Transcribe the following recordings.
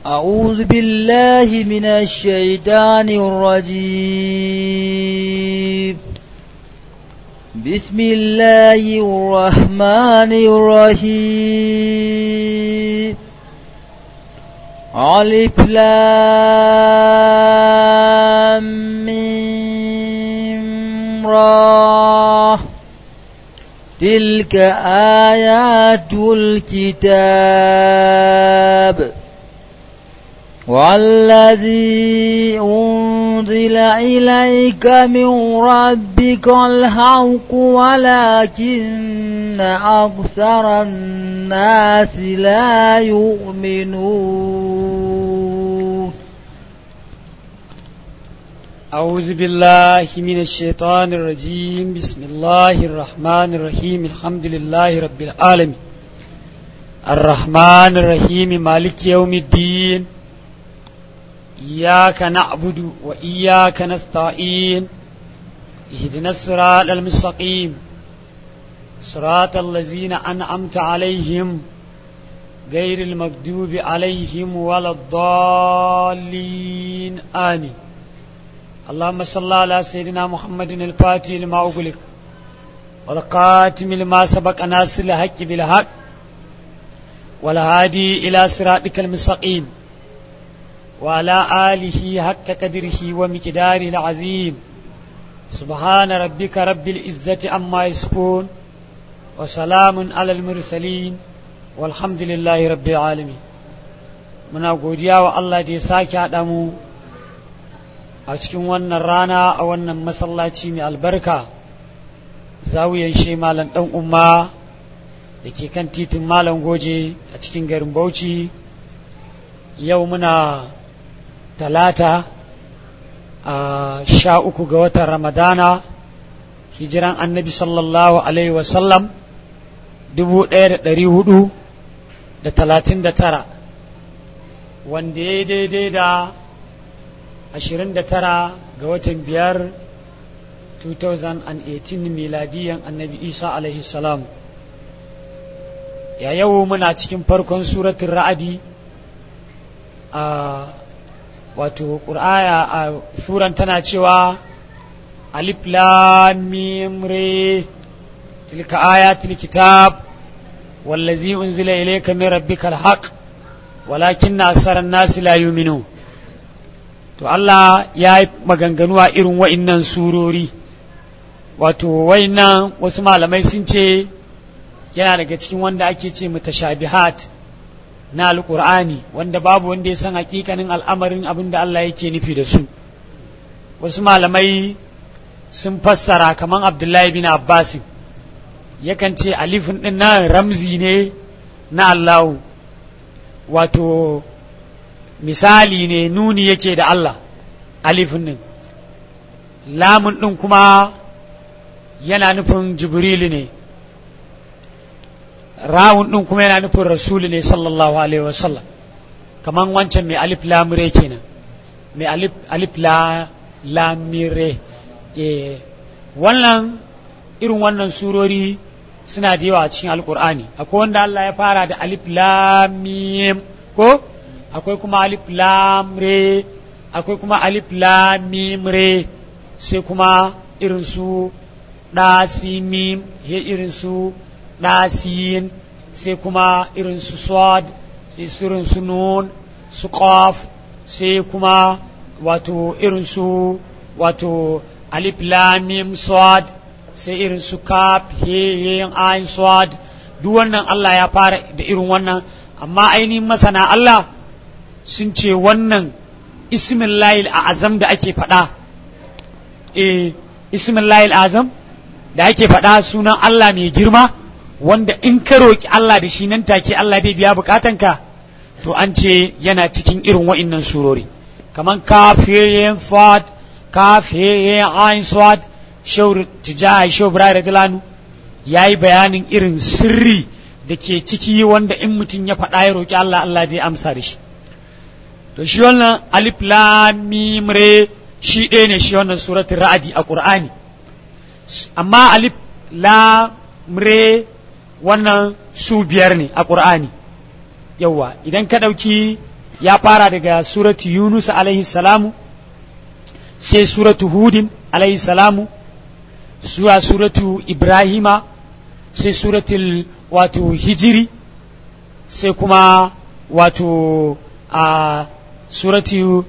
أعوذ بالله من الشيطان الرجيم بسم الله الرحمن الرحيم ألف لام ميم را تلك آيات الكتاب والذي أنزل إليك من ربك الحق ولكن أكثر الناس لا يؤمنون أعوذ بالله من الشيطان الرجيم بسم الله الرحمن الرحيم الحمد لله رب العالمين الرحمن الرحيم مالك يوم الدين إياك نعبد وإياك نستعين اهدنا الصراط المستقيم صراط الذين أنعمت عليهم غير المكذوب عليهم ولا الضالين آمين اللهم صل على سيدنا محمد الفاتح لما أغلق والقاتم لما سبق ناصر الحق بالحق والهادي إلى صراطك المستقيم وعلى آله حق قدره ومقداره العظيم سبحان ربك رب العزة عما يصفون وسلام على المرسلين والحمد لله رب العالمين muna godiya wa Allah da ya sake haɗa mu a cikin wannan rana a wannan masallaci mai albarka zawiyan shi malam ɗan umma da ke kan titin malam goje a cikin garin bauchi yau muna talata a sha uku ga watan ramadana hijiran annabi sallallahu alaihi wasallam dubu ɗaya da ɗari hudu da talatin da tara wanda ya daidai da ashirin da tara ga watan biyar 2018 miladiyan annabi isa alaihi salam ya yau muna cikin farkon suratun ra'adi a wato ƙur'aya a suran tana cewa alif lam mim re tilka ayatul kitab wallazi unzila ilayka min rabbikal haqq walakin asaran nasi la yu'minu to Allah ya yi maganganu a irin wa'innan surori wato wa'innan wasu malamai sun ce yana daga cikin wanda ake ce mutashabihat na alƙur'ani wanda babu wanda ya san hakikanin al'amarin abin da Allah yake nufi da su wasu malamai sun fassara kamar abdullahi bin abbas yakan ce alifin ɗin nan ramzi ne na allahu wato misali ne nuni yake da Allah alifin ɗin lamun ɗin kuma yana nufin jibrilu ne rawun ɗin kuma yana nufin rasulu ne sallallahu alaihi wasallam kaman wancan mai alif lamire kenan mai alif alif la lamire eh wannan irin wannan surori suna da yawa a cikin alkur'ani akwai wanda Allah ya fara da alif lamim ko akwai kuma alif lamre akwai kuma alif lamim re sai kuma irin su ɗasimim irin su ɗasin sai kuma irin su swad sai irin su nun su qaf sai kuma wato irin su wato alif lamim swad sai irin su kaf he ayin swad duk wannan Allah ya fara da irin wannan amma ainihin masana Allah sun ce wannan ismin layil a azam da ake faɗa eh ismin layil azam da ake faɗa sunan Allah mai girma wanda in ka roƙi Allah da shi nan take Allah zai biya bukatanka to an ce yana cikin irin wa'innan surori kaman kafiyen fad kafiyen ayin swad shaur tijahai shau bira radilanu ya yi bayanin irin sirri da ke ciki wanda in mutum ya faɗa ya roƙi Allah Allah zai amsa da shi to shi wannan alif lam mim re shi ɗaya ne shi wannan suratul ra'adi a qur'ani amma alif lam re wannan su biyar ne a qur'ani yawa idan ka ɗauki ya fara daga suratu yunus alaihi salamu sai suratu hudin alaihi salamu zuwa suratu ibrahima sai suratul wato hijiri sai kuma wato a suratu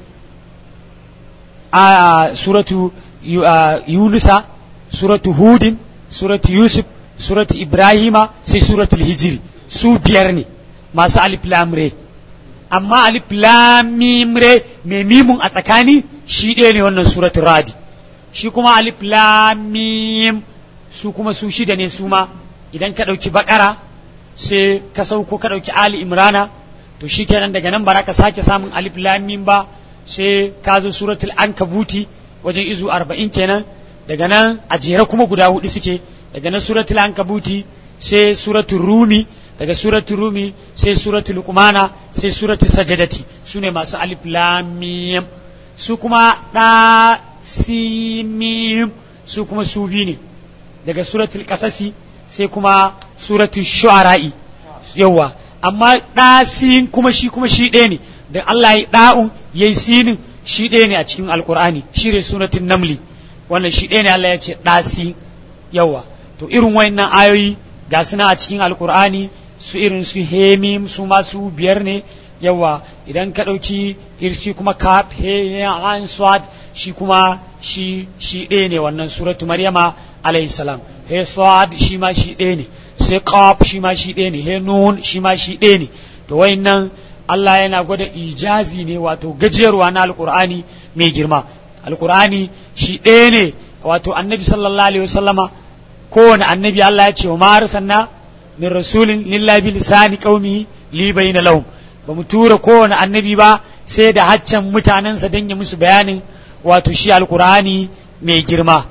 a suratu yunusa suratu hudin suratu yusuf suratu ibrahima sai suratul hijiri su biyar ne masu alif lamre amma alif lamimre mai mimun a tsakani shi ɗaya ne wannan suratul radi shi kuma alif lamim su kuma su shida ne su ma idan ka ɗauki bakara sai ka sauko ka ɗauki ali imrana to shi kenan daga nan ba ka sake samun alif lamim ba sai ka zo suratul ankabuti wajen izu arba'in kenan daga nan a jere kuma guda hudu suke daga nan suratul ankabuti sai suratul rumi daga suratul rumi sai suratul luqmana sai suratul sajadati su ne masu alif lamim su kuma da simim su kuma su biyu ne daga suratul kasasi sai kuma suratul shu'ara'i yawa amma ɗasin kuma shi kuma shi ɗaya ne da Allah ya ɗa'un ya yi sinin shi ɗaya ne a cikin alkur'ani shi ne suratul namli wannan shi ɗaya ne Allah ya ce ɗasi yawa to irin wayannan ayoyi ga suna a cikin alkur'ani su irin su hemim su masu biyar ne yawa idan ka ɗauki irshi kuma kaf he an swad shi kuma shi shi ɗaya ne wannan suratu maryama alayhi salam he swad shi ma shi ɗaya ne sai qaf shi ma shi ɗaya ne he nun shi ma shi ɗaya ne to wayannan Allah yana gwada ijazi ne wato gajiyarwa na alkur'ani mai girma alkur'ani shi ɗaya ne wato annabi sallallahu alaihi wasallama kowane annabi Allah ya ce wa ma arsalna min rasulin lillahi bi lisani qaumi li bayna lahum ba mu tura kowane annabi ba sai da haccan mutanensa don ya musu bayanin wato shi alkur'ani mai girma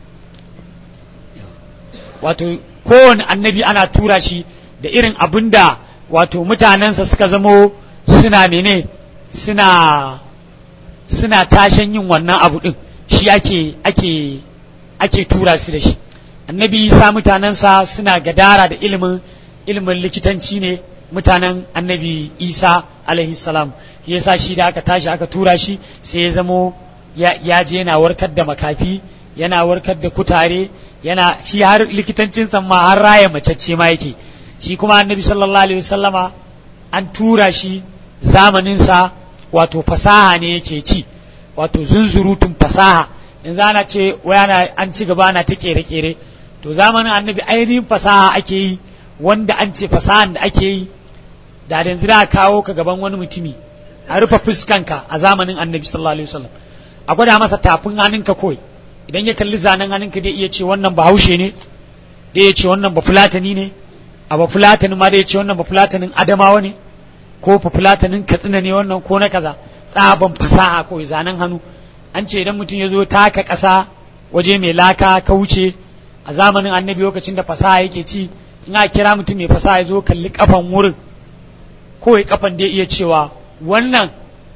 wato kowane annabi ana tura shi da irin abin da wato mutanensa suka zamo suna mene suna suna tashen yin wannan abu din shi ake ake ake tura su da shi annabi isa mutanensa suna gadara da ilimin ilimin likitanci ne mutanen annabi isa alaihi salam yasa shi da aka tashi aka tura shi sai ya zamo ya je yana warkar da makafi yana warkar da kutare yana shi har likitancin ma har raya macece ma yake shi kuma annabi sallallahu alaihi wasallama an tura shi zamaninsa wato fasaha ne yake ci wato zunzurutun fasaha yanzu ana ce wayana an ci gaba na ta kere-kere to zamanin annabi ainihin fasaha ake yi wanda an ce fasahan da ake yi da yanzu da kawo ka gaban wani mutumi a rufe fuskanka a zamanin annabi sallallahu alaihi wasallam a gwada masa tafin hannunka kawai idan ya kalli zanen hannunka dai iya ce wannan ba haushe ne da ya ce wannan ba fulatani ne a ba fulatani ma da ya ce wannan ba fulatanin adamawa ne ko ba fulatanin katsina ne wannan ko na kaza tsaban fasaha kawai zanen hannu an ce idan mutum ya zo taka ƙasa waje mai laka ka wuce a zamanin annabi lokacin da fasaha yake ci in a kira mutum mai fasaha ya zo kalli kafan wurin kawai kafan da iya cewa wannan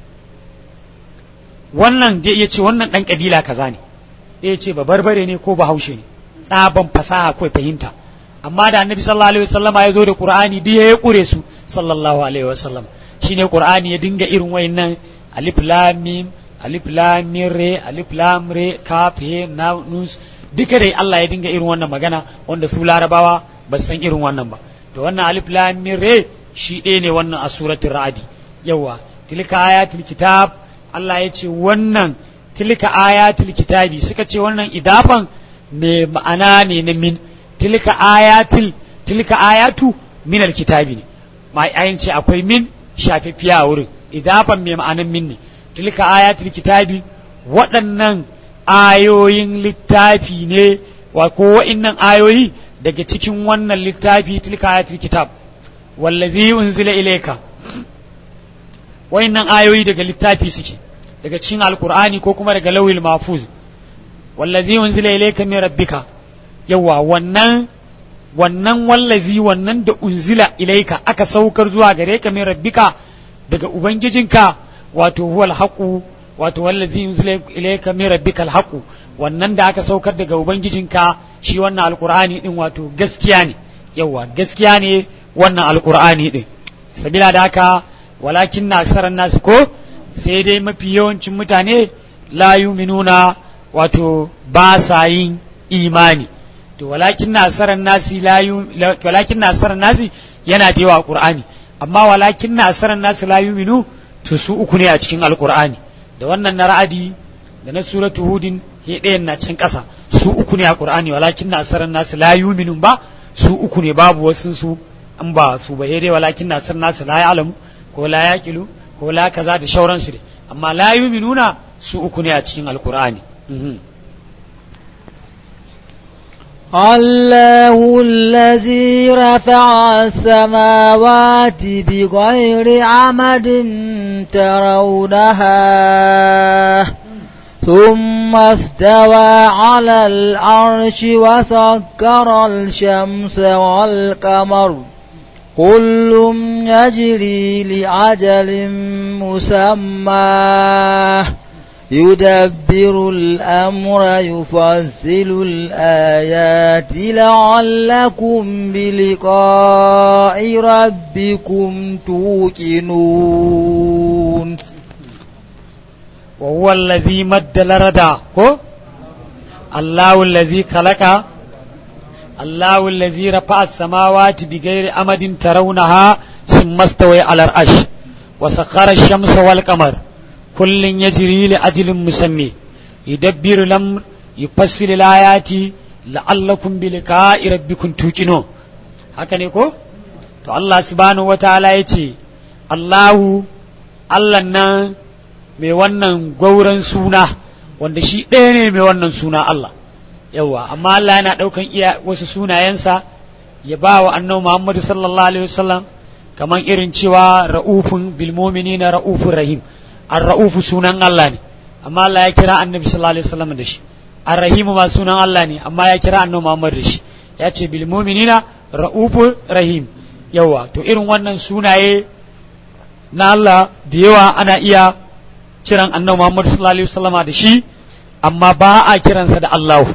wannan da iya ce wannan ɗan ƙabila kaza ne da ya ce ba barbare ne ko ba haushe ne tsaban fasaha kawai fahimta amma da annabi sallallahu alaihi wasallama ya zo da qur'ani duk ya kure su sallallahu alaihi wasallam shine qur'ani ya dinga irin wayannan alif lam mim alif lam mim re alif lam re kaf he na nus duka dai Allah ya dinga irin wannan magana wanda su larabawa ba san irin wannan ba to wannan alif lam mim re shi ɗaya ne wannan a suratul ra'adi yawa tilka ayatul kitab Allah ya ce wannan tilka ayatul kitabi suka ce wannan idafan mai ma'ana ne na min tilka ayatul tilka ayatu min alkitabi ne mai ayin ce akwai min shafifiya a wurin idafan mai ma'anan min ne tilka ayatul kitabi waɗannan ayoyin littafi ne wa ko wa'innan ayoyi daga cikin wannan littafi tilka ayatul kitab wallazi unzila ilayka wa'innan ayoyi daga littafi suke daga cikin alkur'ani ko kuma daga lawil mafuz wallazi unzila ilayka min rabbika yawa wannan wannan wallazi wannan da unzila ilaika aka saukar zuwa gare ka min rabbika daga ubangijinka wato huwal haqu wato wallazi unzila ilayka min rabbika al haqu wannan da aka saukar daga ubangijinka shi wannan alqur'ani din wato gaskiya ne yawa gaskiya ne wannan alqur'ani din sabila da haka walakin na aksaran nasu ko sai dai mafi yawancin mutane la yuminuna wato ba sa yin imani to walakin na asaran nasi la walakin na asaran nasi yana da yawa qur'ani amma walakin na asaran nasi la yuminu to su uku ne a cikin alqur'ani da wannan na ra'adi da na suratu hudin he ɗayan na can ƙasa su uku ne a qur'ani walakin na asaran nasi la yuminun ba su uku ne babu wasu su an ba su ba dai walakin na asaran nasi la ya'lamu ko la yaqilu ko la kaza da shauransu dai amma la yuminuna su uku ne a cikin alqur'ani الله الذي رفع السماوات بغير عمد ترونها ثم استوى على العرش وسكر الشمس والقمر كل يجري لأجل مسمى يدبر الأمر يفصل الآيات لعلكم بلقاء ربكم توقنون وهو الذي مد الردى الله الذي خلق الله الذي رفع السماوات بغير أمد ترونها ثم استوى على العرش وسخر الشمس والقمر كل يجري لأجل مسمى يدبر الأمر يفصل الآيات لعلكم بلقاء ربكم توقنون haka ne ko to Allah subhanahu wataala ya ce Allahu Allah nan mai wannan gwauran suna wanda shi ɗaya ne mai wannan suna Allah yawa amma Allah yana ɗaukan iya wasu sunayensa ya ba wa annabi Muhammadu sallallahu alaihi wasallam kamar irin cewa ra'ufun bil mu'minina ra'ufur rahim ar-ra'ufu sunan Allah ne amma Allah ya kira annabi sallallahu alaihi wasallam da shi ar-rahimu ma sunan Allah ne amma ya kira annabi Muhammad da shi ya ce bil mu'minina ra'ufur rahim yawa to irin wannan sunaye na Allah da yawa ana iya kiran annabi Muhammad sallallahu alaihi wasallama da shi amma ba a kiransa da Allah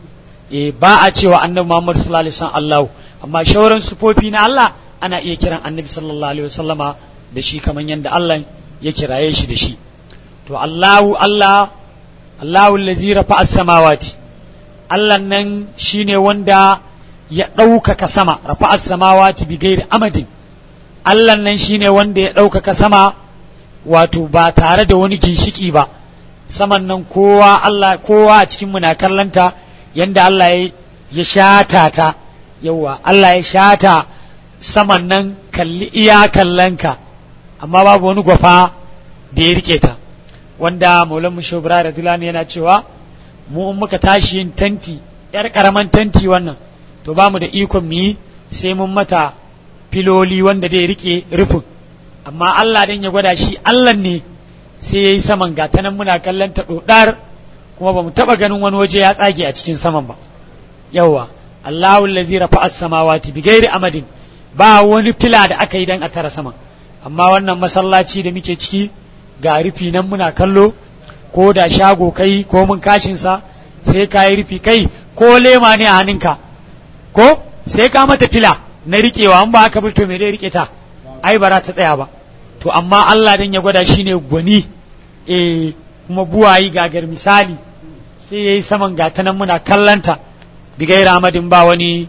eh ba a cewa annabi Muhammad sallallahu alaihi wasallam Allah amma shauran sufofi na Allah ana iya kiran annabi sallallahu alaihi wasallama da shi kamar yadda Allah ya kiraye shi da shi to Allahu Allah Allahu allazi rafa'a samawati Allah nan shine wanda ya ɗaukaka sama rafa'a samawati bi gairi amadin Allah nan shine wanda ya ɗaukaka sama wato ba tare da wani ginshiki ba saman nan kowa Allah kowa a cikin na kallanta yanda Allah ya shata ta yawa Allah ya shata saman nan kalli iya kallanka amma babu wani gwafa da ya rike ta wanda maulan mu shobra da dilani yana cewa mu in muka tashi yin tanti yar karaman tanti wannan to ba mu da ikon mu yi sai mun mata filoli wanda zai rike rufin amma Allah dan ya gwada shi Allah ne sai yayi saman gata nan muna kallon ta dodar kuma ba mu taba ganin wani waje ya tsage a cikin saman ba yawa Allahu allazi rafa'a as-samawati bighairi amadin ba wani fila da aka yi dan a tara saman amma wannan masallaci da muke ciki ga rufi nan muna kallo ko da shago kai ko mun kashin sa sai ka yi rufi kai ko lema ne a hannunka ko sai ka mata fila na riƙewa an ba aka bi to me zai riƙe ta ai ba ta tsaya ba to amma Allah dan ya gwada shi ne gwani eh kuma buwayi gagar misali sai yayi saman gata nan muna kallanta bigai ramadin ba wani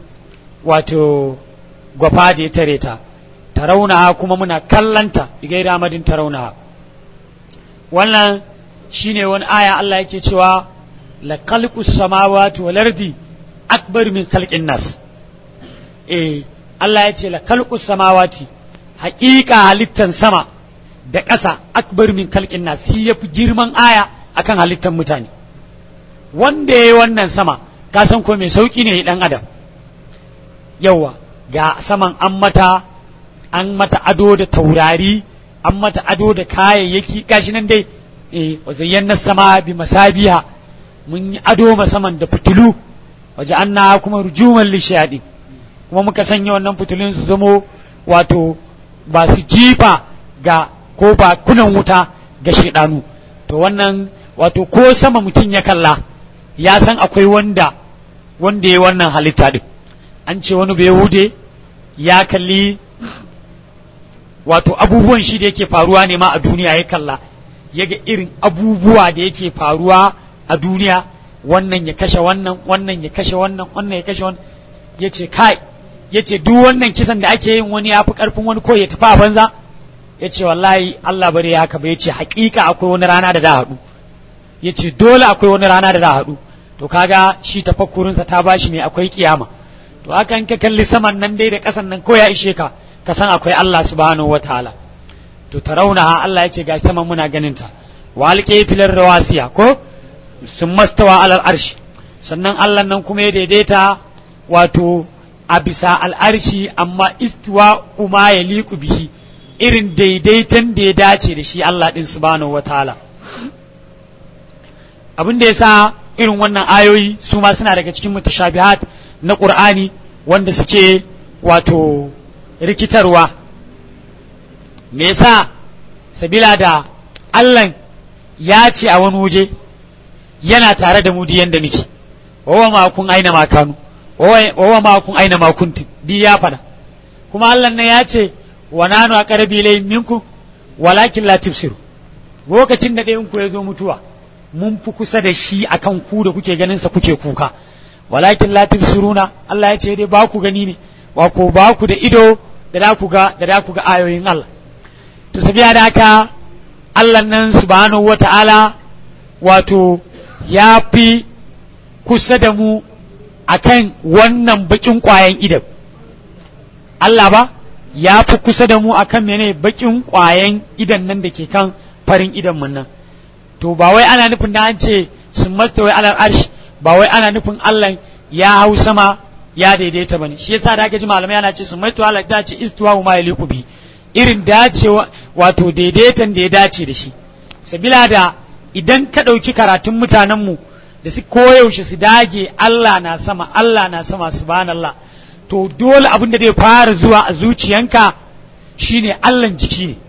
wato gwafa da ya tare ta tarauna kuma muna kallanta bigai ramadin tarauna wannan shine wani aya Allah yake cewa la khalqus samawati wal ardi akbar min khalqin nas eh Allah ya ce la khalqus samawati haƙiƙa halittan sama da ƙasa akbar min khalqin nas shi yafi girman aya akan halittan mutane wanda yayi wannan sama ka san ko mai sauki ne dan adam yawa ga saman an mata an mata ado da taurari an mata ado da kayayyaki gashi nan dai eh wazayyana sama bi masabiha mun yi ado saman da fitilu waje an na kuma rujuman lishadi kuma muka sanya wannan fitilun su zamo wato ba su jifa ga ko ba kunan wuta ga shaidanu to wannan wato ko sama mutum ya kalla ya san akwai wanda wanda ya wannan halitta din an ce wani bai hude ya kalli wato abubuwan shi da yake faruwa ne ma a duniya ya kalla ya ga irin abubuwa da yake faruwa a duniya wannan ya kashe wannan wannan ya kashe wannan wannan ya kashe wannan ya ce kai ya ce duk wannan kisan da ake yin wani ya fi karfin wani ko ya tafi a banza ya ce wallahi Allah bari ya haka ba ya ce hakika akwai wani rana da da haɗu ya ce dole akwai wani rana da da haɗu to kaga shi tafakkurinsa ta bashi mai akwai kiyama to haka in ka kalli saman nan dai da ƙasan nan ko ya ishe ka ka san akwai Allah subhanahu wataala to tarawunaha Allah ya ce gashi saman muna ganin ta walƙe filar rawasiya ko sun mastawa alal arshi sannan Allah nan kuma ya daidaita wato a bisa al'arshi amma istiwa uma ya liku bihi irin daidaiton da ya dace da shi Allah ɗin subhanahu wataala abin da ya sa irin wannan ayoyi su ma suna daga cikin mutashabihat na ƙur'ani wanda suke wato rikitarwa me yasa sabila da Allah ya ce a wani waje yana tare da mu diyan da muke wawa ma kun aina makanu wawa ma kun aina makuntin di ya fada kuma Allah ne ya ce wa nanu aqrabi ilay minkum walakin la tubsiru lokacin da ɗayan ku ya zo mutuwa mun fi kusa da shi akan ku da kuke ganin sa kuke kuka walakin la tubsiruna Allah ya ce dai ba ku gani ne wa ko ba ku da ido da da ku ga da da ku ga ayoyin Allah to sabiya da haka Allah nan subhanahu wata'ala wato ya fi kusa da mu akan wannan bakin kwayan idan Allah ba ya fi kusa da mu akan mene bakin kwayan idan nan da ke kan farin idan mun nan to ba wai ana nufin da an ce sun masta wai alal arshi ba wai ana nufin Allah ya hau sama ya daidaita bane shi yasa da aka ji malamai ana ce sun masta alal da ce istiwa ma yaliku bi irin dacewa wato daidaitan da ya dace da shi sabila da idan ka ɗauki karatun mutanenmu da su koyaushe su dage Allah na sama Allah na sama subhanallah to dole abin da zai fara zuwa a zuciyanka shine Allah jiki ne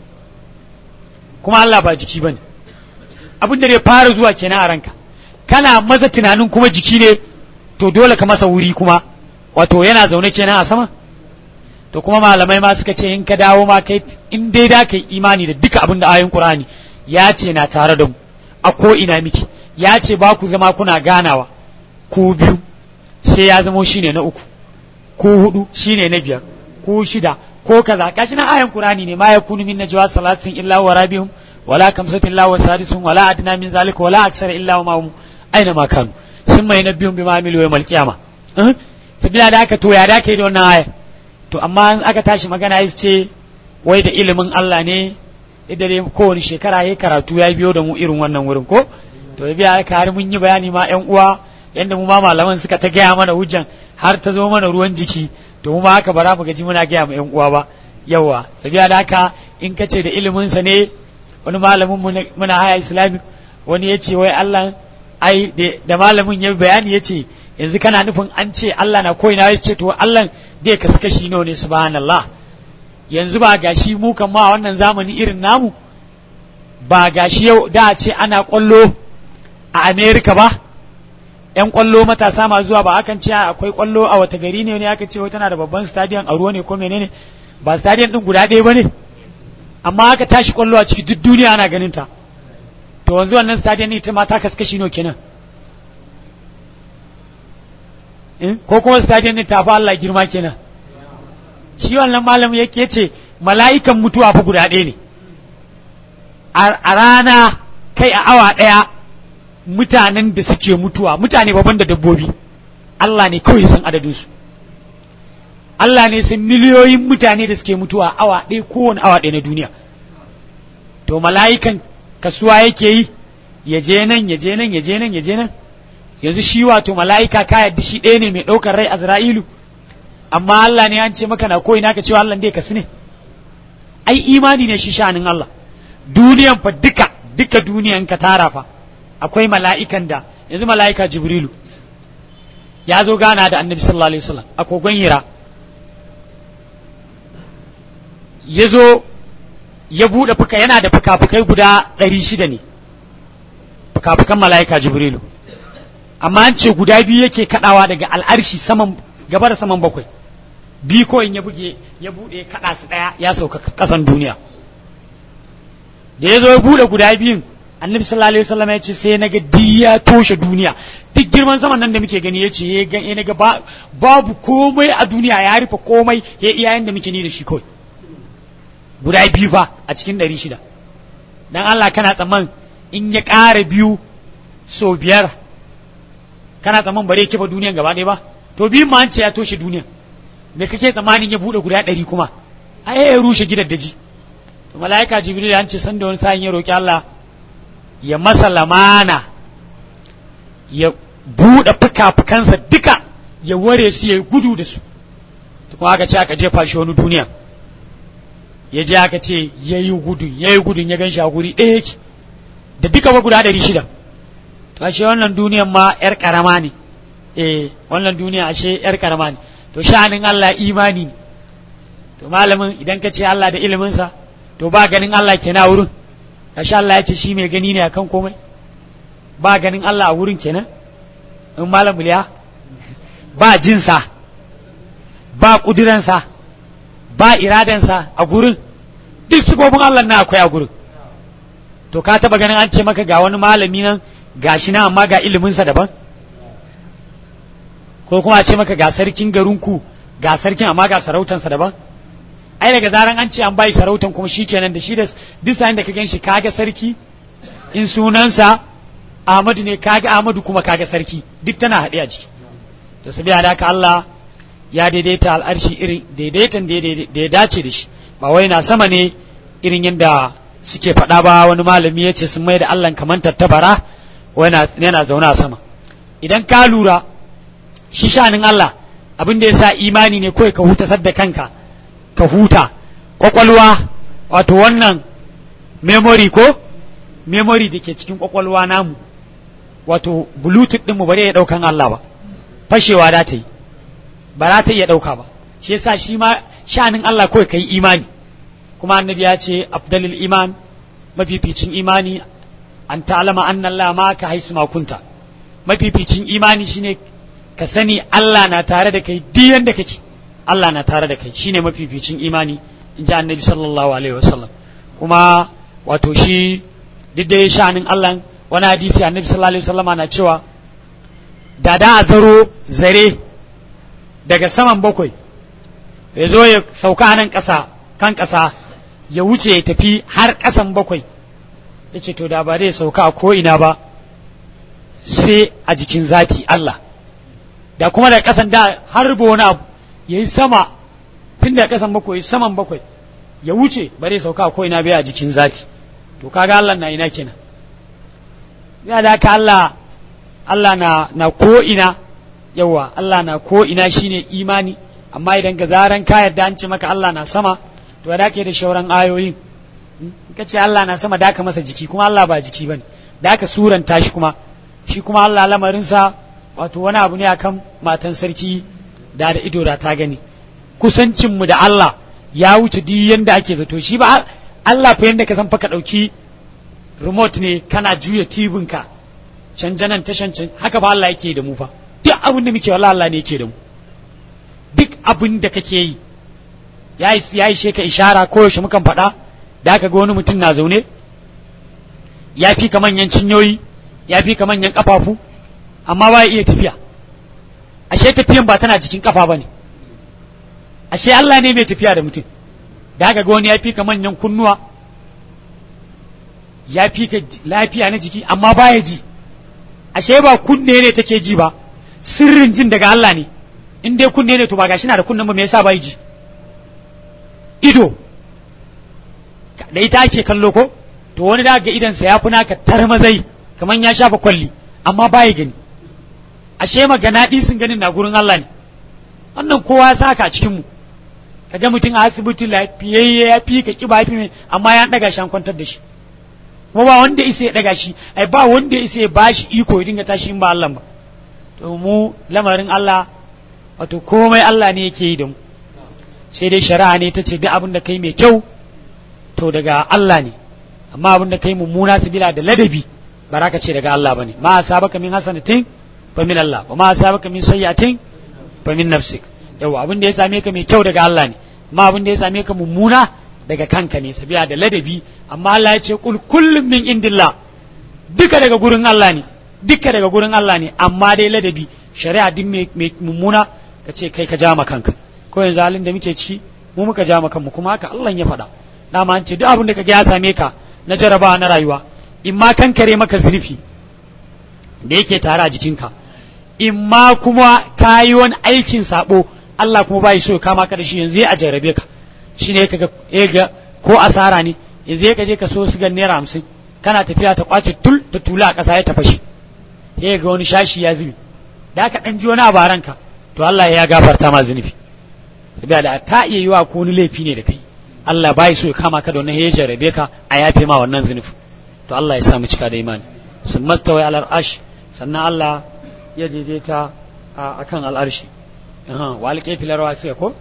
kuma Allah ba jiki bane abin da zai fara zuwa kenan a ranka kana maza tunanin kuma jiki ne to dole ka masa wuri kuma wato yana zaune kenan a sama to kuma malamai ma suka ce in ka dawo ma kai in dai da kai imani da duka abin da ayoyin Qur'ani ya ce na tare da mu a ko ina miki ya ce ba ku zama kuna ganawa ku biyu sai ya zamo shine na uku ku hudu shine na biyar ku shida ko kaza gashi nan ayan Qur'ani ne ma yakunu min najwa salatin illa wa rabihum wala kamsatin illa wa sadisun wala adna min zalika wala aksara illa wa ma'hum aina ma kanu sun mai nabiyun bima amilu yawmal qiyamah eh sabila da aka to ya da kai da wannan aya to amma aka tashi magana ya ce wai da ilimin Allah ne idan dai kowane shekara ya karatu ya biyo da mu irin wannan wurin ko to ya biya ka har mun yi bayani ma yan uwa yanda mu ma malaman suka ta gaya mana hujjan har ta zo mana ruwan jiki to mu ma haka ba za mu gaji muna gaya ma yan uwa ba yawa sabiya da haka in ka ce da ilimin sa ne wani malamin muna haya islamic wani ya ce wai Allah ai da malamin ya bayani ya ce yanzu kana nufin an ce Allah na koina ya ce to Allah dai kasu kashi nawa ne subhanallah yanzu ba gashi mu kan ma wannan zamani irin namu ba gashi yau da ce ana kwallo a America ba yan kwallo matasa ma zuwa ba akan ce akwai kwallo a wata gari ne ne aka ce tana da babban stadium a ruwa ne ko menene ba stadium din guda ɗaya bane amma aka tashi kwallo a ciki duk duniya ana ganin ta to wanzu wannan stadium ne ita ma ta kaskashi no kenan ko kuma stadium ne tafi Allah girma kenan shi wannan malamin yake ce mala'ikan mutuwa fa guda ɗaya ne a rana kai a awa ɗaya mutanen da suke mutuwa mutane babban da dabbobi Allah ne kawai san adadinsu Allah ne san miliyoyin mutane da suke mutuwa awa ɗaya kowane awa ɗaya na duniya to mala'ikan kasuwa yake yi ya je nan ya je nan ya je nan ya je nan yanzu shi wato mala'ika ka yadda shi ɗaya ne mai ɗaukar rai azra'ilu amma Allah ne an ce maka na koyi naka cewa Allah dai kasu ne ai imani ne shi shanin Allah duniyan fa duka duka duniyan ka tara fa akwai mala'ikan da yanzu mala'ika jibrilu ya zo gana da annabi sallallahu alaihi wasallam a kogon hira ya zo ya buɗe fuka yana da fuka-fukai guda ɗari shida ne fuka-fukan mala'ika jibrilu amma an ce guda biyu yake kaɗawa daga al'arshi saman gaba da saman bakwai bi ko in ya buge ya bude kada su daya ya sauka kasan duniya da ya zo ya bude guda biyun annabi sallallahu alaihi wasallam ya ce sai naga diya toshe duniya duk girman zaman nan da muke gani ya ce ya naga babu komai a duniya ya rufe komai ya iyayen da muke ni da shi kawai guda biyu fa a cikin ɗari shida dan Allah kana tsamman in ya ƙara biyu so biyar kana tsamman bare kifa duniyan gaba ɗaya ba to biyun ma an ce ya toshe duniyan me kake tsammanin ya buɗe guda ɗari kuma ai ya rushe gidan daji to mala'ika jibril an ce san da wani sa'in ya roki Allah ya masa lamana ya buɗe fuka-fukansa duka ya ware su ya gudu da su kuma aka ce aka jefa shi wani duniya ya je aka ce ya yi gudun ya yi gudun ya gan shi a guri ɗaya yake da duka ba guda ɗari shida to ashe wannan duniyan ma yar karama ne eh wannan duniya ashe yar karama ne to sha'anin Allah imani ne to malamin idan ka ce Allah da iliminsa to ba ganin Allah kenan a wurin kasha Allah ya ce shi mai gani ne akan komai ba ganin Allah a wurin kenan in malam buliya ba jinsa ba kudiransa ba iradansa a gurin duk sifofin Allah na akwai a gurin to ka taba ganin an ce maka ga wani malami nan gashi nan amma ga iliminsa daban ko kuma a ce maka ga sarkin garinku ga sarkin amma ga sarautansa daban ai daga zaran an ce an bai sarautan kuma shikenan da shi da duk sa'in da ka gan shi kaga sarki in sunansa Ahmadu ne kaga Ahmadu kuma kaga sarki duk tana haɗe a ciki to sabiya da haka Allah ya daidaita al'arshi irin daidaitan da ya dace da shi ba wai na sama ne irin yadda suke faɗa ba wani malami ya ce sun mai da Allah kamar tattabara yana zaune a sama idan ka lura shi shanin Allah abin da ya sa imani ne kawai ka huta sadda kanka ka huta kwakwalwa wato wannan memory ko memory da ke cikin kwakwalwa namu wato bluetooth ɗinmu ba zai iya ɗaukan Allah ba fashewa da ta yi ba za ta iya ɗauka ba shi yasa shi ma sha'anin Allah kawai ka yi imani kuma annabi ya ce afdalil iman mafificin imani an ta'alama anna Allah ma ka haisu makunta mafificin imani shine ka sani Allah na tare da kai duk yanda kake Allah na tare da kai shine mafificin imani in ji annabi sallallahu alaihi wasallam kuma wato shi duk da sha'anin Allah wani hadisi annabi sallallahu alaihi wasallama na cewa da da a zaro zare daga saman bakwai ya zo ya sauka nan ƙasa kan ƙasa ya wuce ya tafi har ƙasan bakwai ya ce to da ba zai sauka a ko'ina ba sai a jikin zati Allah da kuma da ƙasan da har wani abu ya yi sama tun da ƙasan bakwai saman bakwai ya wuce ba zai sauka a ko'ina bai a jikin zati to kaga Allah na ina kenan ya da ka Allah Allah na na ko'ina yawa Allah na ko'ina shine imani amma idan ga zaran ka yarda an ce maka Allah na sama to da ke da shauran ayoyin ka ce Allah na sama da ka masa jiki kuma Allah ba jiki bane da ka suranta shi kuma shi kuma Allah lamarinsa wato wani abu ne akan matan sarki da da ido da ta gani kusancinmu da Allah ya wuce duk yanda ake zato shi ba Allah fa yanda ka san fa ka dauki remote ne kana juya tibin ka canjanan tashan can haka ba Allah yake da mu fa duk abin da muke wallahi Allah ne yake da mu duk abin da kake yi ya yi sheka ishara ko yaushe mukan faɗa da aka ga wani mutum na zaune ya fi ka manyan cinyoyi ya fi ka manyan ƙafafu amma ba iya tafiya ashe tafiyan ba tana jikin ƙafa ba ne ashe Allah ne mai tafiya da mutum da aka ga wani ya fi ka manyan kunnuwa ya fi ka lafiya na jiki amma baya ji ashe ba kunne ne take ji ba sirrin jin daga Allah ne in dai kunne ne to ba gashi na da kunnen ba me yasa bai ji ido da ita ake kallo ko to wani da ga idansa ya fi naka tarmazai kamar ya shafa kwalli amma baya gani ashe magana sun ganin na gurin Allah ne wannan kowa ya saka a cikin mu kaga mutum a asibiti lafiyayye ya fi ka kiba fi mai amma ya daga shi an kwantar da shi kuma ba wanda isa ya daga shi ai ba wanda isa ya bashi iko ya dinga tashi in ba Allah ba to mu lamarin Allah wato komai Allah ne yake yi da mu sai dai shari'a ne ta ce duk abin da kai mai kyau to daga Allah ne amma abin da kai mummuna bila da ladabi ba za ka ce daga Allah bane ma asabaka min hasanatin fa min Allah wa ma asabaka min sayyi'atin fa min nafsik yawa abin da ya same ka mai kyau daga Allah ne amma abin da ya same ka mummuna daga kanka ne sabiya da ladabi amma Allah ya ce kul kullum min indillah duka daga gurin Allah ne duka daga gurin Allah ne amma dai ladabi shari'a din mai mummuna ka ce kai ka jama kanka ko yanzu halin da muke ci mu muka jama kanmu kuma haka Allah ya faɗa dama an ce duk abin da kaga ya same ka na jarabawa na rayuwa in ma kankare maka zunufi da yake tare a jikinka in ma kuma ka yi wani aikin sabo Allah kuma bai so ya kama ka da shi yanzu a jarabe ka shi ne kaga ga ko asara ne yanzu ka je ka so su ga naira hamsin kana tafiya ta kwace tul ta tula a ƙasa ya tafa shi ya ga wani shashi ya zubi da ka ɗan ji wani abu a ranka to Allah ya gafarta ma zunubi saboda da ta iya yiwa ko wani laifi ne da kai Allah bai so ya kama ka da wannan ya jarabe ka a yafe ma wannan zunubi to Allah ya sa mu cika da imani sun mastawai alal arsh sannan Allah ya daidaita a kan al'arshi wa alƙe filar wasu ko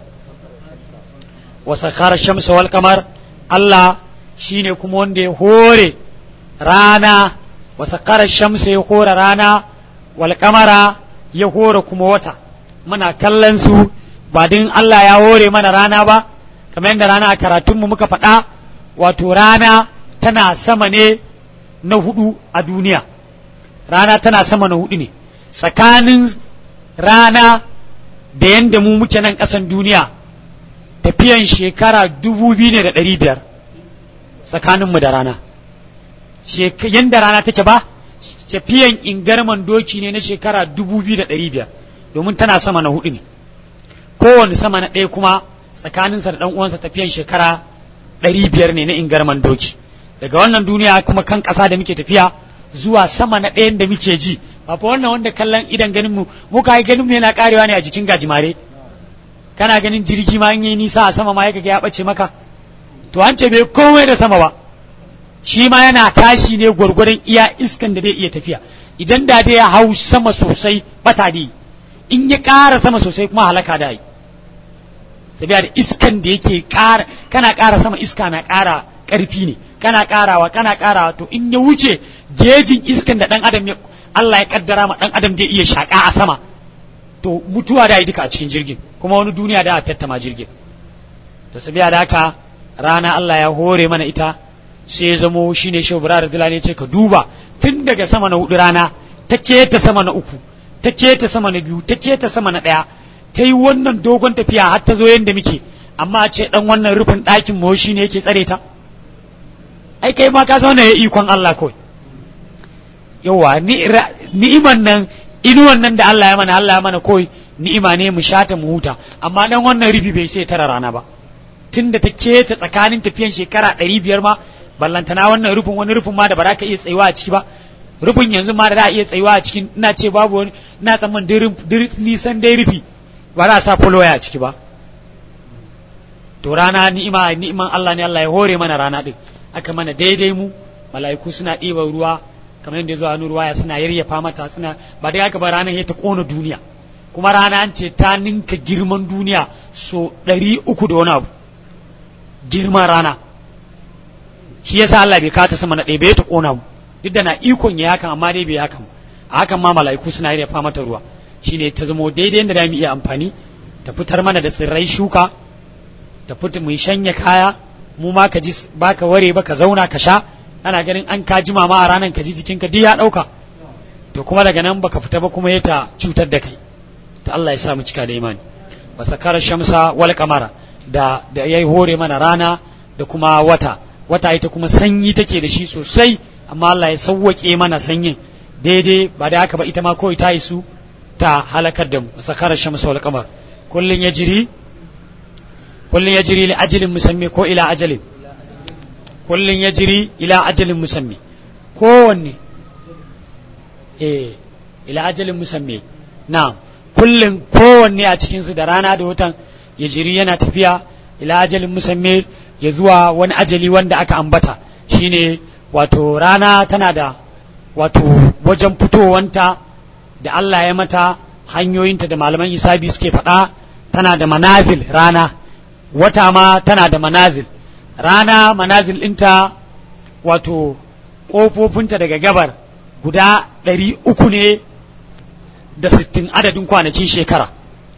wa sakara shamsa wal kamar Allah shine kuma wanda ya hore rana wa sakara shamsa ya hore rana wal kamara ya hore kuma wata muna kallon su ba din Allah ya hore mana rana ba kamar yadda rana a karatunmu muka faɗa wato rana tana sama ne na hudu a duniya rana tana sama na hudu ne tsakanin rana da yadda mu muke nan ƙasan duniya tafiyan shekara dubu biyu ne da ɗari biyar tsakaninmu da rana yadda rana take ba tafiyan ingarman doki ne na shekara dubu biyu da ɗari biyar domin tana sama na hudu ne kowane sama na ɗaya kuma tsakaninsa da ɗan uwansa tafiyan shekara ɗari biyar ne na ingarman doki daga wannan duniya kuma kan ƙasa da muke tafiya zuwa sama na ɗayan da muke ji ba fa wannan wanda kallon idan ganin mu mu kai ganin mu yana karewa ne a jikin gajimare kana ganin jirgi ma in yi nisa a sama ma yake ya bace maka to an ce bai komai da sama ba shi ma yana tashi ne gwargwadon iya iskan da zai iya tafiya idan da dai ya hau sama sosai bata dai in ya ƙara sama sosai kuma halaka da yi sabiya da iskan da yake ƙara kana ƙara sama iska na ƙara ƙarfi ne kana ƙarawa kana ƙarawa to in ya wuce gejin iskan da ɗan adam ya Allah ya kaddara ma ɗan adam zai iya shaƙa a sama to mutuwa da yi duka a cikin jirgin kuma wani duniya da a fetta ma jirgin to sabiya da haka rana Allah ya hore mana ita sai ya zamo shine shehu da dilani ce ka duba tun daga sama na hudu rana ta keta sama na uku ta keta sama na biyu ta keta sama na ɗaya ta yi wannan dogon tafiya har ta zo yadda muke amma a ce ɗan wannan rufin ɗakin mu shi ne yake tsare ta ai kai ma ka zauna ya ikon Allah kawai yawa ni'iman nan inuwan nan da Allah ya mana Allah ya mana kawai ni'ima ne mu shata mu huta amma dan wannan rufi bai sai tara rana ba tunda ta keta tsakanin tafiyan shekara ɗari biyar ma ballantana wannan rufin wani rufin ma da ba za ka iya tsayuwa a ciki ba rufin yanzu ma da za a iya tsayuwa a cikin ina ce babu wani ina tsamman nisan dai rufi ba za a sa folwaya a ciki ba to rana ni'ima ni'iman Allah ne Allah ya hore mana rana din aka mana daidai mu mala'iku suna ɗiban ruwa kamar yadda zuwa wani ruwaya suna yayyafa mata suna ba dai haka ba ranar ya ta kona duniya kuma rana an ce ta ninka girman duniya so ɗari uku da wani abu girman rana shi yasa Allah bai kata sama na ɗaya bai ta kona mu duk da na ikon ya hakan amma dai bai hakan a hakan ma mala'iku suna yayyafa mata ruwa shine ta zamo daidai da mu iya amfani ta fitar mana da tsirrai shuka ta fita mu shanya kaya mu ma ka ji baka ware ba ka zauna ka sha ana ganin an ka jima ma a ranar ka ji jikinka duk ya ɗauka to kuma daga nan baka fita ba kuma ya ta cutar da kai to Allah ya sa mu cika da imani wa sakara shamsa wal kamara da da yayi hore mana rana da kuma wata wata ita kuma sanyi take da shi sosai amma Allah ya sauwake mana sanyin daidai ba da haka ba ita ma kawai ta yi su ta halakar da mu sakara shamsu wal qamar kullun yajri kullun yajri li ajalin musammi ko ila ajalin kullun yajri ila ajalin musammi kowanne eh ila ajalin musammi na'am kullun kowanne a cikin su da rana da watan yajri yana tafiya ila ajalin musammi ya zuwa wani ajali wanda aka ambata shine wato rana tana da wato wajen fitowanta da Allah ya mata hanyoyinta da malaman isabi suke faɗa tana da manazil rana wata ma tana da manazil rana manazil ɗinta wato ƙofofinta daga gabar guda ɗari uku ne da sittin adadin kwanakin shekara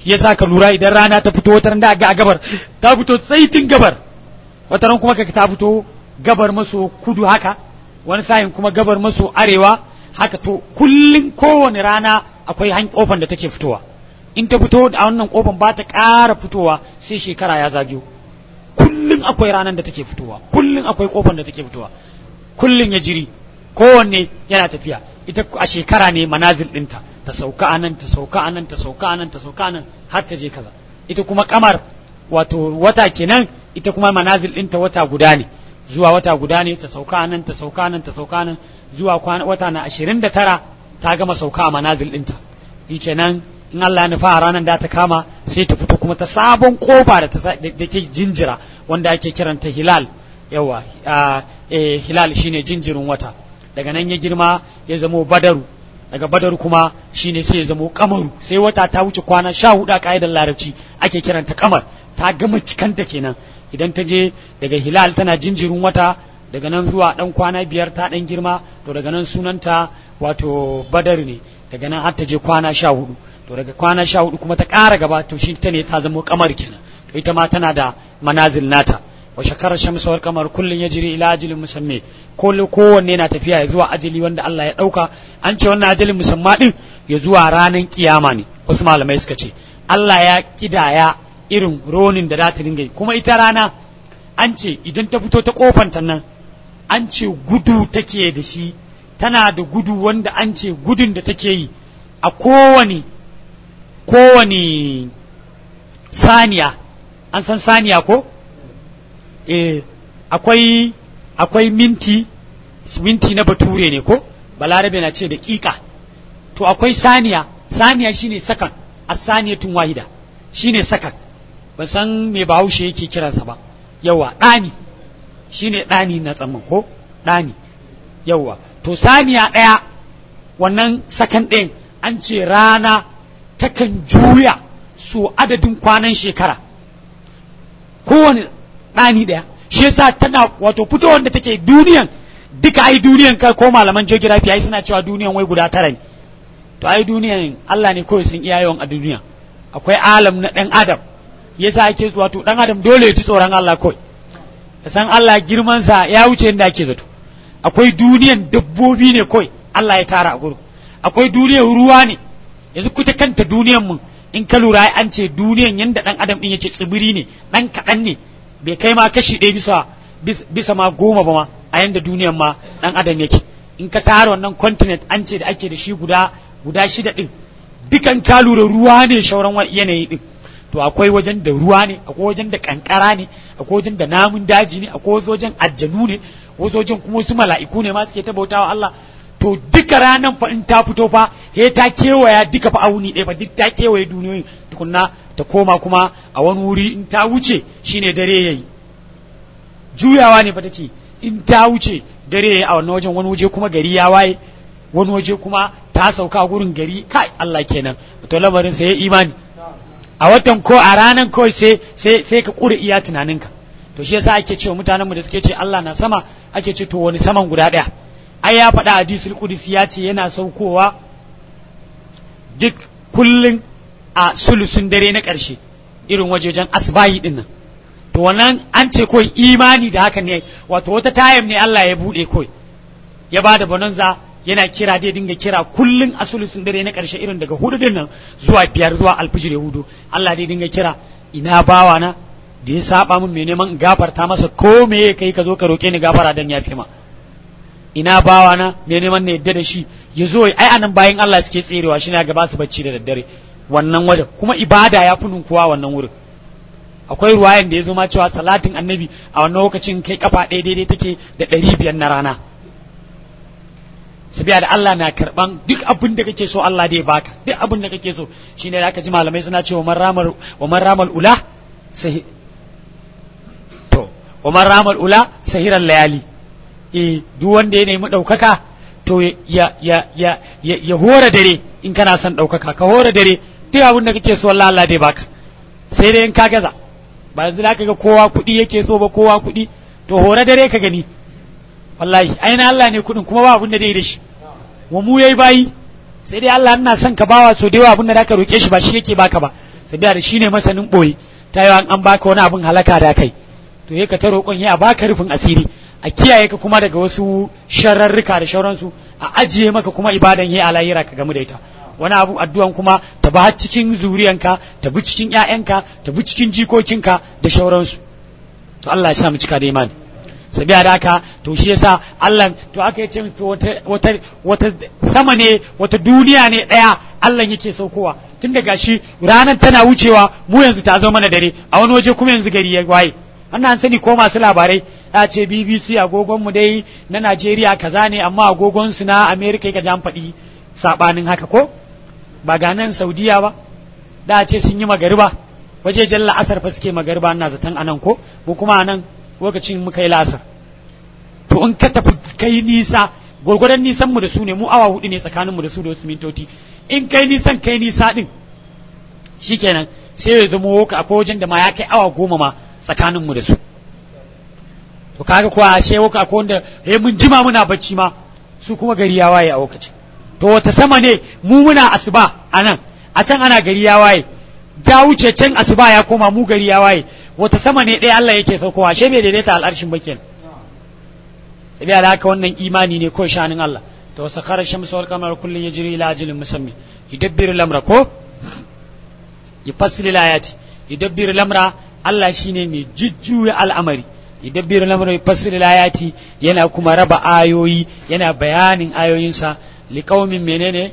yasa ka lura idan rana ta fito wata da ga gabar ta fito tsaitin gabar wata ran kuma ka ta fito gabar maso kudu haka wani sa'in kuma gabar maso arewa haka to kullun kowane rana akwai han kofan da take fitowa in ta fito a wannan kofan ba ta ƙara fitowa sai shekara ya zagiyo kullun akwai ranar da take fitowa kullun akwai kofan da take fitowa kullun ya jiri kowanne yana tafiya ita a shekara ne manazil ɗinta ta sauka anan ta sauka anan ta sauka anan ta sauka anan har ta je kaza ita kuma kamar wato wata kenan ita kuma manazil ɗinta wata guda ne zuwa wata guda ne ta sauka anan ta sauka anan ta sauka anan zuwa wata na ashirin da tara ta gama sauka a manazil ɗinta shi kenan in Allah ya nufa a ranar da ta kama sai ta fito kuma ta sabon kofa da da ke jinjira wanda ake kiranta hilal yawa hilal shine jinjirin wata daga nan ya girma ya zamo badaru daga badaru kuma shine sai ya zamo kamaru sai wata ta wuce kwana sha hudu a ka'idar larabci ake kiranta kamar ta gama cikanta kenan idan ta je daga hilal tana jinjirin wata daga nan zuwa dan kwana biyar ta dan girma to daga nan sunanta wato badar ne daga nan har ta je kwana sha hudu to daga kwana sha hudu kuma ta ƙara gaba to shi ta ne ta zama kamar kenan to ita ma tana da manazil nata wa shakarar shamsu wal kamar kullun yajri ila ajalin musamme ko kowanne na tafiya ya zuwa ajali wanda Allah ya dauka an ce wannan ajalin musamma din ya zuwa ranar kiyama ne wasu malamai suka ce Allah ya kidaya irin ronin da za ta dinga yi kuma ita rana an ce idan ta fito ta kofanta nan an ce gudu take da shi tana da gudu wanda an ce gudun da take yi a kowane kowane saniya an san saniya ko eh akwai akwai minti minti na bature ne ko balarabe na ce daƙiƙa to akwai saniya saniya shine sakan asaniyatun wahida shine sakan ban san me bahaushe yake kiransa ba yawa ɗani shine ɗani na tsamman ko ɗani yawa to saniya ɗaya wannan sakan ɗin an ce rana takan juya su adadin kwanan shekara kowane ɗani ɗaya shi yasa tana wato fitowar da take duniyan duka ai duniyan kai ko malaman geography ai suna cewa duniyan wai guda tara ne to ai duniyan Allah ne kawai sun iya yawan a duniya akwai alam na ɗan adam yasa ake wato ɗan adam dole ya ci tsoron Allah kawai ya san Allah girman sa ya wuce inda ake zato akwai duniyan dabbobi ne kawai Allah ya tara a gurin akwai duniyan ruwa ne yanzu kuta kanta duniyan mu in ka lura an ce duniyan yanda ɗan adam ɗin yake tsibiri ne ɗan kaɗan ne bai kai ma kashi ɗaya bisa bisa ma goma ba ma a yanda duniyan ma ɗan adam yake in ka tara wannan continent an ce da ake da shi guda guda shida ɗin dukan ka lura ruwa ne shauran yanayi ɗin to akwai wajen da ruwa ne akwai wajen da kankara ne akwai wajen da namun daji ne akwai wajen aljanu ne wasu wajen kuma wasu mala'iku ne ma suke ta bautawa Allah to duka ranan fa in ta fito fa he ta kewaya duka fa auni ɗaya fa duk ta kewaye duniyoyin tukunna ta koma kuma a wani wuri in ta wuce shine dare yayi juyawa ne fa take in ta wuce dare yayi a wannan wajen wani waje kuma gari ya waye wani waje kuma ta sauka gurin gari kai Allah kenan to lamarin sai ya imani a watan ko a ranan kawai sai sai sai ka kure iya tunaninka to shi yasa ake cewa mutanenmu da suke ce Allah na sama ake ce to wani saman guda ɗaya ai ya faɗa hadisul qudsi ya ce yana saukowa duk kullun a sulusun dare na ƙarshe irin wajejen asbahi din nan to wannan an ce kawai imani da haka ne wato wata tayam ne Allah ya buɗe kawai ya ba da bonanza yana kira dai dinga kira kullun a sulusun dare na ƙarshe irin daga hudu din nan zuwa biyar zuwa alfijir ya hudu Allah dai dinga kira ina bawa na da ya saba min mai neman gafarta masa ko me kai ka zo ka roke ni gafara dan yafe ma ina bawa na mai neman ne yadda da shi ya zo ai anan bayan Allah suke tserewa shi ne ga ba su bacci da daddare wannan wajen kuma ibada ya fi ninkuwa wannan wurin akwai ruwayan da ya zo ma cewa salatin annabi a wannan lokacin kai kafa ɗaya daidai take da ɗari biyar na rana sabiya da Allah na karban duk abin da kake so Allah dai baka duk abin da kake so shine da aka ji malamai suna cewa man ramal wa man ramal ula sai to wa man ramal ula sahiran layali eh duk wanda ya nemi daukaka to ya ya ya ya, ya hora dare in kana son daukaka ka hora dare duk abin da kake so Allah Allah dai baka sai dai in ka gaza ba yanzu da ga kowa kuɗi yake so ba kowa kuɗi to hora dare ka gani wallahi aina Allah ne kuɗin kuma ba abin da dai da shi wa mu yayi bayi sai dai Allah ina son ka bawa so da yawa abin da zaka roke shi ba shi yake baka ba sai sabiya da shine masanin boye ta yi an baka wani abin halaka da kai to ya ka ta roƙon ya baka rufin asiri a kiyaye ka kuma daga wasu shararruka da shauransu a ajiye maka kuma ibadan ya alayira ka gamu da ita wani abu addu'an kuma ta ba cikin zuriyanka ta bi cikin ƴaƴanka ta bi cikin jikokinka da shauransu to Allah ya sa mu cika da imani sabiya da haka to shi yasa Allah to aka yace to wata wata wata sama ne wata duniya ne daya Allah yake saukowa tun da gashi ranar tana wucewa mu yanzu ta zo mana dare a wani waje kuma yanzu gari ya waye wannan an sani ko masu labarai ya ce BBC agogon mu dai na Najeriya kaza ne amma agogon su na America ka jan faɗi sabanin haka ko ba ga nan Saudiya ba da ce sun yi magariba waje jalla asar fa suke magariba ina zaton anan ko mu kuma anan lokacin muka yi lasar to in ka tafi kai nisa gwargwadon nisan mu da su ne mu awa hudu ne tsakanin mu da su da wasu mintoci in kai nisan kai nisa din shikenan sai ya zama woka akwai wajen da ma ya kai awa goma ma tsakanin mu da su to kaga kuwa sai woka akwai wanda eh mun jima muna bacci ma su kuma gari ya waye a lokacin to wata sama ne mu muna asuba a nan a can ana gari ya waye da wuce can asuba ya koma mu gari ya waye wata sama ne ɗaya Allah yake saukowa ashe bai daidaita al'arshin ba kenan sai da haka wannan imani ne ko shanin Allah to sakhara shamsu wal qamara kullun yajri ila ajalin musammi yudabbiru al-amra ko yufassilu al-ayati yudabbiru al-amra Allah shine mai jujjuya al'amari yudabbiru al-amra yufassilu al-ayati yana kuma raba ayoyi yana bayanin ayoyinsa liqaumin menene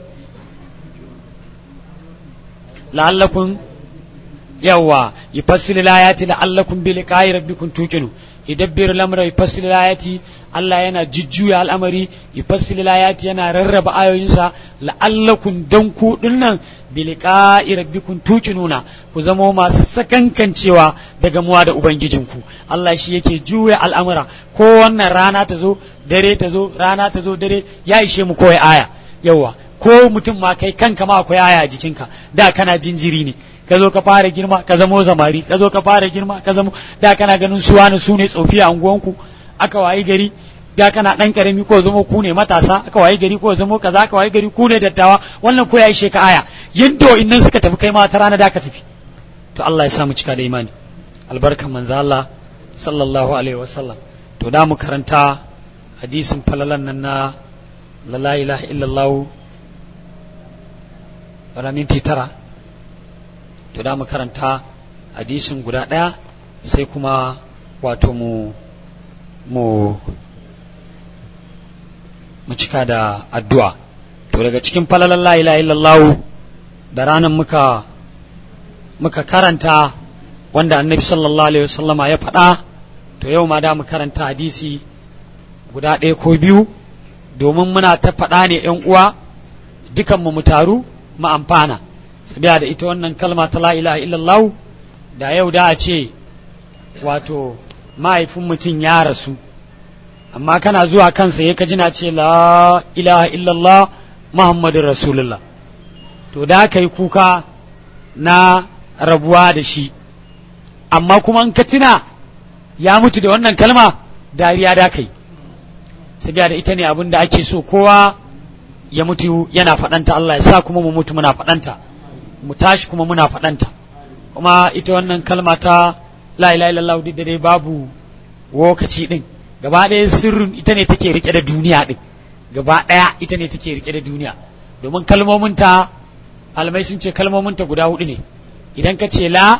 la'allakum yawa yufassilu al-ayati la'allakum bi liqa'i rabbikum tuqinu yudabbiru al-amra yufassilu al-ayati Allah yana jujjuya al'amari yufassilu al-ayati yana rarraba ayoyinsa la'allakum dan ku dinnan bi liqa'i rabbikum tuqinuna ku zama masu sakankancewa daga muwa da ubangijinku Allah shi yake juya al'amura ko wannan rana ta zo dare ta zo rana ta zo dare ya ishe mu koyi aya yawa ko mutum ma kai kanka ma akwai aya a jikinka da kana jinjiri ne ka zo ka fara girma ka zamo zamari ka zo ka fara girma ka zamo da kana ganin su wani su ne tsofi a unguwanku aka wayi gari da kana dan karami ko zamo ku ne matasa aka wayi gari ko zamo kaza aka wayi gari ku ne dattawa wannan ko yayi sheka aya yadda innan suka tafi kai ma ta rana da ka tafi to Allah ya sa mu cika da imani albarkan manzo Allah sallallahu alaihi wasallam to da mu karanta hadisin falalan nan na la ilaha illallah wala minti tara to da mu karanta hadisin guda ɗaya sai kuma wato mu mu mu cika da addu'a to daga cikin falalan la ilaha illallah da ranar muka muka karanta wanda annabi sallallahu alaihi wasallama ya faɗa to yau ma da mu karanta hadisi guda ɗaya ko biyu domin muna ta faɗa ne ‘yan uwa dukanmu mu taru mu amfana sabiya da ita wannan kalma ta la ilaha illallah da yau da a ce wato mahaifin mutum ya rasu amma kana zuwa kansa ya kaji na ce la ilaha illallah muhammadin rasulullah to da ka yi kuka na rabuwa da shi amma kuma in ka tuna ya mutu da wannan kalma dariya da kai sabiya da ita ne abin da ake so kowa ya mutu yana faɗanta Allah ya sa kuma mu mutu muna faɗanta mu tashi kuma muna faɗanta kuma ita wannan kalma ta la ilaha illallah duk da dai babu lokaci din gaba ɗaya sirrin ita ne take rike da duniya din gaba ɗaya ita ne take rike da duniya domin kalmominta almai sun ce kalmominta guda hudu ne idan ka ce la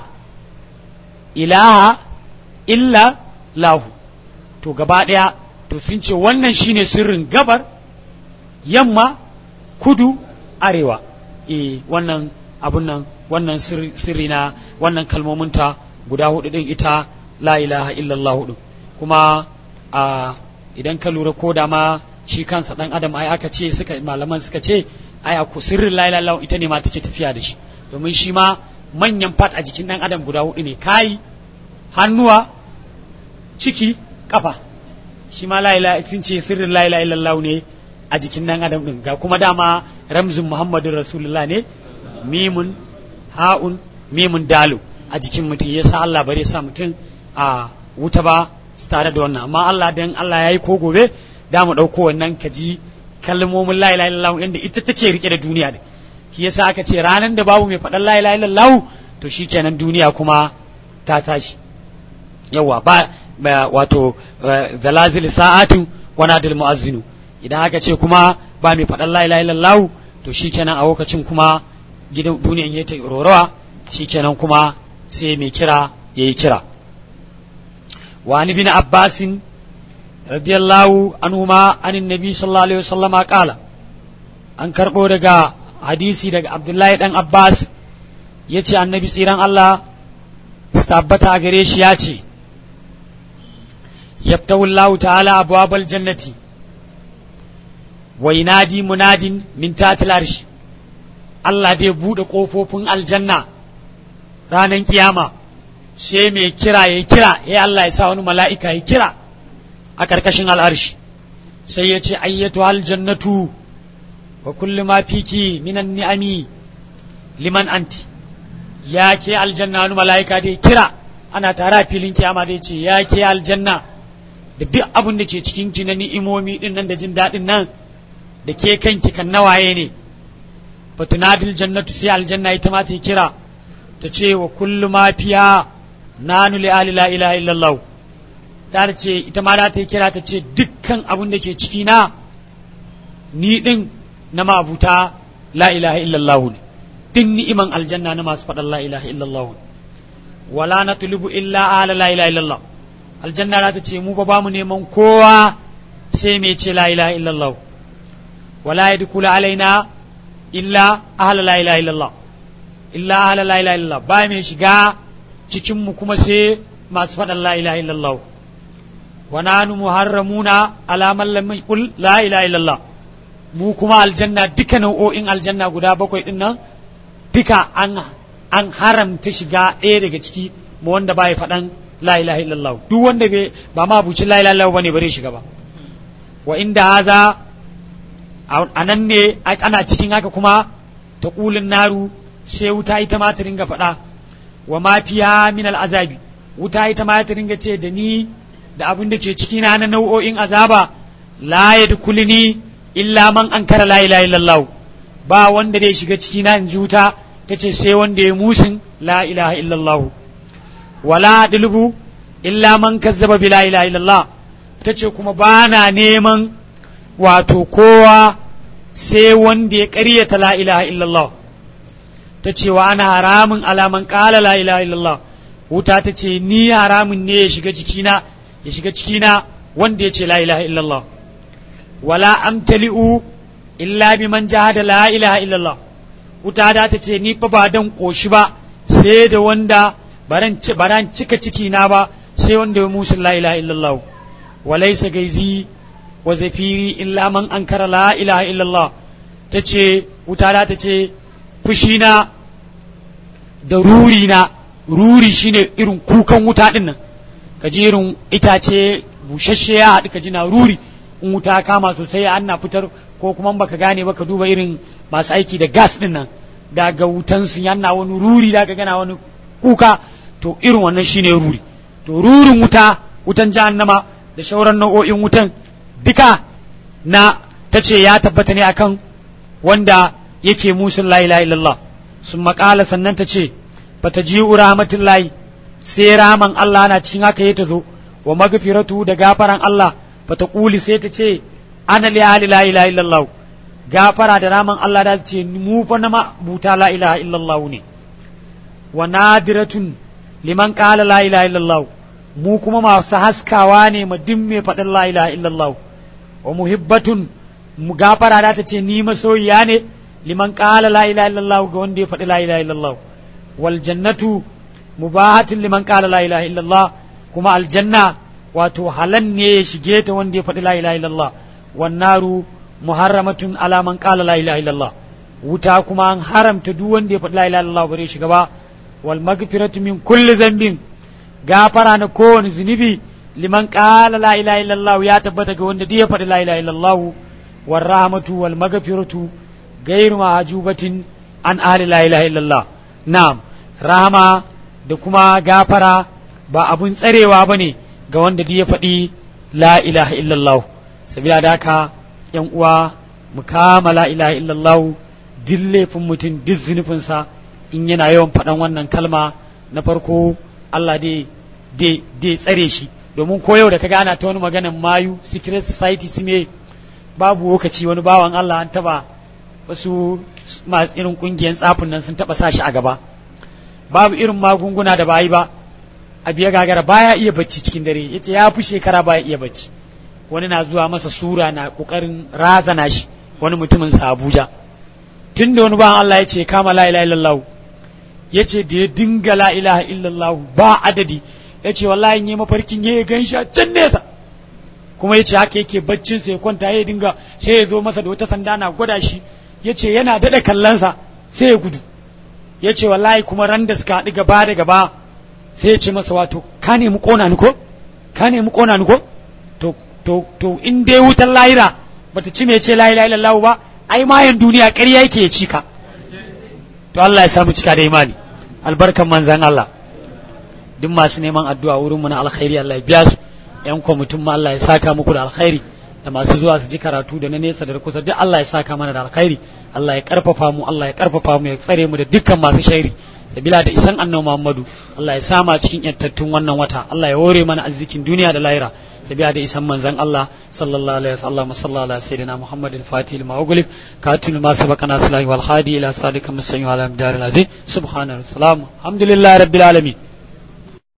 ilaha illa lahu to gaba ɗaya to sun ce wannan shine sirrin gabar yamma kudu arewa e wannan abun nan wannan sirri na wannan kalmominta guda hudu din ita la ilaha illallah hudu kuma a idan ka lura ko da ma shi kansa dan adam ai aka ce suka malaman suka ce ai ku sirrin la ilaha illallah ita ne ma take tafiya da shi domin shi ma manyan fat a jikin dan adam guda hudu ne kai hannuwa ciki kafa shi ma la ilaha sun ce sirrin la ilaha illallah ne a jikin dan adam din ga kuma dama ramzin muhammadin rasulullah ne mimun ha'un mimun dalu a jikin mutum ya sa Allah bare sa mutum a wuta ba tare da wannan amma Allah dan Allah ya yi ko gobe da mu ɗauko wannan kaji kalmomin la ilaha illallah inda ita take rike da duniya da shi yasa aka ce ranar da babu mai faɗan la ilaha illallah to shikenan duniya kuma ta tashi yawa ba wato zalazil sa'atu wa nadil mu'azzinu idan aka ce kuma ba mai faɗan la ilaha illallah to shikenan a lokacin kuma gidan duniyan ya ta rorowa shikenan kuma sai mai kira yayi kira wa an ibn abbas radiyallahu anhuma anin nabi sallallahu alaihi wasallama qala an karbo daga hadisi daga abdullahi dan abbas yace annabi tsiran Allah tabbata a gare shi ya ce yabtahu Allah ta'ala abwabal jannati wa yunadi munadin min tatil arshi Allah zai bude kofofin aljanna ranar kiyama sai mai kira ya kira ya Allah ya sa wani mala'ika ya kira a ƙarƙashin al'arshi sai ya ce ayyatu aljannatu wa kullu ma fiki minan ni'ami liman anti ya ke aljanna wani mala'ika dai kira ana tara filin kiyama dai ce ya ke aljanna da duk abin da ke cikin ki na ni'imomi din nan da jin daɗin nan da ke kanki kan nawaye ne fatunadil jannatu sai aljanna ita ma ta kira ta ce wa kullu ma fiya nanu li ali la ilaha illallah ta ce ita ma za ta kira ta ce dukkan abin da ke ciki na ni din na mabuta la ilaha illallah ne duk ni'iman aljanna na masu faɗan la ilaha illallah wala na tulubu illa ala la ilaha illallah aljanna za ta ce mu ba mu neman kowa sai mai ce la ilaha illallah wala ya dukula alaina illa ahla la ilaha illallah illa ahla la ilaha illallah ba mai shiga cikin mu kuma sai masu faɗan la ilaha illallah wa nanu muharramuna ala man lam yaqul la ilaha illallah mu kuma aljanna duka nau'o'in aljanna guda bakwai din nan duka an an haramta shiga ɗaya daga ciki ma wanda ba ya faɗan la ilaha illallah duk wanda bai ba ma bucin la ilaha illallah bane bare shiga ba wa inda haza a nan ne ana cikin haka kuma ta kulin naru sai wuta ita ma ta ringa faɗa wa ma fiya min azabi wuta ita ma ta ringa ce da ni da abin da ke ciki na na nau'o'in azaba la yadkhuluni illa man ankara la ilaha illallah ba wanda zai shiga ciki na in ji wuta ta ce sai wanda ya musin la ilaha illallah wala dilbu illa man kazzaba bi la ilaha illallah ta ce kuma ba na neman wato kowa sai wanda ya ƙaryata la ilaha illallah ta ce wa ana haramun alaman ƙala la ilaha illallah wuta ta ce ni haramun ne ya shiga cikina ya shiga cikina wanda ya ce la ilaha illallah wala amtali'u illa bi man jahada la ilaha illallah wuta da ta ce ni fa ba dan koshi ba sai da wanda baran baran cika ciki na ba sai wanda ya musu la ilaha illallah walaysa gaizi wa zafiri illa man ankara la ilaha illallah ta ce wuta da ta ce fushina da ruri na ruri shine irin kukan wuta din nan ka ji irin itace bushashe ya haɗu ka ji na ruri in wuta kama sosai an na fitar ko kuma baka gane ba ka duba irin masu aiki da gas din nan daga wutan su yana wani ruri da ka gana wani kuka to irin wannan shine ruri to rurin wuta wutan jahannama da shauran nau'o'in wutan duka na ta ce ya tabbata ne akan wanda yake musun la ilaha illallah sun makala sannan ta ce bata ji rahmatullahi sai raman Allah na cikin haka ya ta zo wa magfiratu da gafaran Allah bata kuli sai ta ce ana li ahli la ilaha illallah gafara da raman Allah da ce mu fa na buta la ilaha illallah ne wa nadiratun liman qala la ilaha illallah mu kuma masu haskawa ne mu din mai faɗin la ilaha illallah wa muhibbatun mu gafara da ta ce ni masoyiya ne liman qala la ilaha illallah ga wanda ya faɗi la ilaha illallah wal jannatu mubahatin liman qala la ilaha illallah kuma aljanna wato halan ne ya shige ta wanda ya faɗi la ilaha illallah wan naru muharramatun ala man qala la ilaha illallah wuta kuma an haramta duk wanda ya faɗi la ilaha illallah bare shiga ba wal magfiratu min kulli zambin gafara na kowane zunubi liman qala la ilaha illallah ya tabbata ga wanda duk ya faɗi la ilaha illallah war rahmatu wal magfiratu gairu mahajubatin an ahli la ilaha illallah na'am rahama da kuma gafara ba abun tsarewa bane ga wanda duk ya faɗi la ilaha illallah sabila da haka yan uwa mu kama la ilaha illallah duk laifin mutum duk zunufinsa in yana yawan faɗan wannan kalma na farko Allah dai dai tsare shi domin ko yau da ka gana ta wani maganan mayu secret society su me babu lokaci wani bawan Allah an taba wasu masu irin kungiyar tsafin nan sun taba sashi a gaba babu irin magunguna da bayi ba a biya gagara baya iya bacci cikin dare yace ya fi shekara baya iya bacci wani na zuwa masa sura na kokarin razana shi wani mutumin sa Abuja tun da wani bawan Allah ya ce kama la ilaha illallah ya ce da ya dinga la ilaha illallah ba adadi ya ce wallahi in yi mafarkin ya gan shi a can nesa kuma ya ce haka yake baccin sai kwanta ya dinga sai ya zo masa da wata sanda na gwada shi ya ce yana daɗa kallonsa sai ya gudu ya ce wallahi kuma ran da suka haɗu gaba da gaba sai ya ce masa wato ka nemi ƙona ni ko ka nemi ƙona ni ko to to to in dai wutar lahira bata ci me ce la ilaha illallah ba ai mayan duniya ƙarya yake ya cika to Allah ya samu cika da imani albarkan manzan Allah duk masu neman addu'a wurin mu na alkhairi Allah ya biya su yan kwamitin ma Allah ya saka muku da alkhairi da masu zuwa su ji karatu da na nesa da kusa duk Allah ya saka mana da alkhairi Allah ya karfafa mu Allah ya karfafa mu ya tsare mu da dukkan masu shairi sabila da isan annabi Muhammadu Allah ya sama cikin yantattun wannan wata Allah ya hore mana arzikin duniya da lahira sabila da isan manzan Allah sallallahu alaihi wasallam sallallahu alaihi sayyidina Muhammad al-Fatih lima ughliq katil ma sabaqana salahi wal hadi ila sadika mustaqim ala amdar al-azim subhana alhamdulillah rabbil alamin